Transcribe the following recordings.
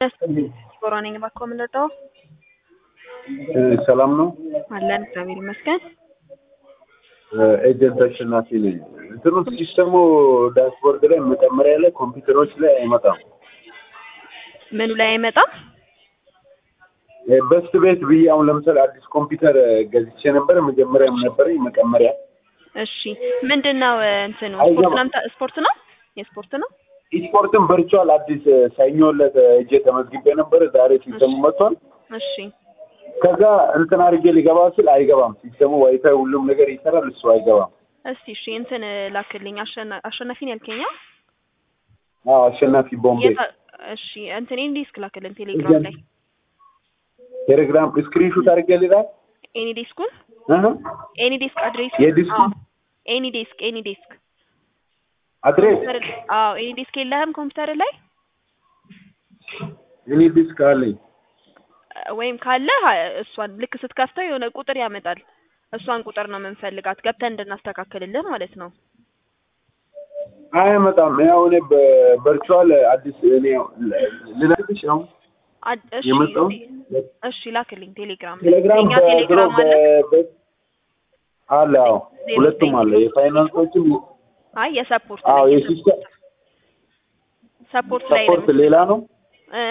ጎራ ነኝ። እባክዎ ምን ልርዳዎ? ሰላም ነው። አለን እግዚአብሔር ይመስገን። ኤጀንት አሸናፊ ነኝ። እንትኑ ሲስተሙ ዳሽቦርድ ላይ መጨመሪያ ላይ ኮምፒውተሮች ላይ አይመጣም። ምኑ ላይ አይመጣም? በስት ቤት ብዬ አሁን ለምሳሌ አዲስ ኮምፒውተር ገዝቼ ነበር። መጀመሪያም ነበረኝ መቀመሪያ። እሺ ምንድን ነው እንትኑ? አይገባም። ስፖርት ነው የምታ- ስፖርት ነው የስፖርት ነው። ኢስፖርትን ቨርቹዋል አዲስ ሰኞ ዕለት ሄጄ ተመዝግቤ ነበረ። ዛሬ ሲስተሙ መጥቷል። እሺ ከዛ እንትን አድርጌ ሊገባ ስል አይገባም። ሲስተሙ ዋይፋይ ሁሉም ነገር ይሰራል፣ እሱ አይገባም። እስቲ እሺ እንትን ላክልኝ። አሸና- አሸናፊን ያልከኛ አዎ አሸናፊ ቦምቤ የታ- እሺ እንትን ኤኒ ዲስክ ላክልን ቴሌግራም ላይ ቴሌግራም ስክሪንሹት አድርጌ ልላል ኤኒ ዲስኩን እህ ኤኒ ዲስክ አድሬስ የዲስኩ? ኤኒ ዲስክ ኤኒ ዲስክ አድሬስ ኮምፒውተር አዎ ኤኒ ዲስክ የለህም ኮምፒውተር ላይ እኔ ዲስክ አለኝ። ወይም ካለ እሷን ልክ ስትከፍተው የሆነ ቁጥር ያመጣል። እሷን ቁጥር ነው የምንፈልጋት ገብተን እንድናስተካክልልህ ማለት ነው። አይመጣም። ያው እኔ በቨርቹዋል አዲስ እኔ ልነግርሽ አሁን አድ- እሺ የመጣው እሺ ላክልኝ ቴሌግራም ላይ ቴሌግራም የኛ በድሮ ቴሌግራም አለ። በ- በ- አለ አዎ፣ ዜሮ ሁለቱም ዘጠኝ አለ። ዜሮ የፋይናንሶችም አይ የሰፖርት አዎ፣ ላይ የሲስተም ሰፖርት ላይ ነው ሰፖርት ሌላ ነው እ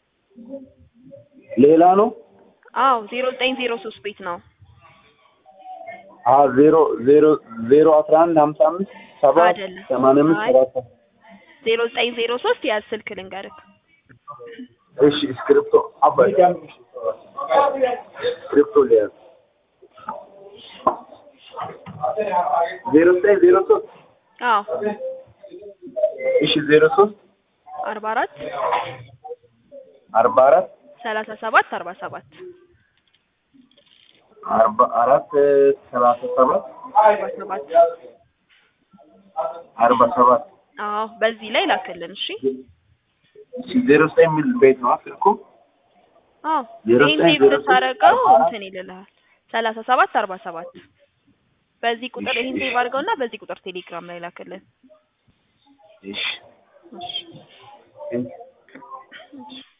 ሌላ ነው። አዎ ዜሮ ዘጠኝ ዜሮ ሶስት ቤት ነው አዎ ዜሮ ዜሮ ዜሮ አስራ አንድ ሀምሳ አምስት ሰባት አይደለም። ሰማንያ አምስት አይ። ሰባት ዜሮ ዘጠኝ ዜሮ ሶስት ያዝ ስልክ ልንገርህ እሺ ስክሪፕቶ አባይ ስክሪፕቶ ሊያዝ ዜሮ ዘጠኝ ዜሮ ሶስት አዎ እሺ ዜሮ ሶስት አርባ አራት አርባ አራት ሰላሳ ሰባት አርባ ሰባት አርባ አራት ሰላሳ ሰባት አርባ ሰባት አርባ ሰባት አዎ በዚህ ላይ ላክልን እሺ እሺ ዜሮ ዘጠኝ የሚል ቤት ነው ስልኩ አዎ ዜሮ ይህን ዘጠኝ ሴቭ ዜሮ ሶስት ስታደርገው አርባ አራት እንትን ይልልሃል ሰላሳ ሰባት አርባ ሰባት በዚህ ቁጥር ይህን ሴቭ አድርገውና በዚህ ቁጥር ቴሌግራም ላይ ላክልን እሺ እሺ እሺ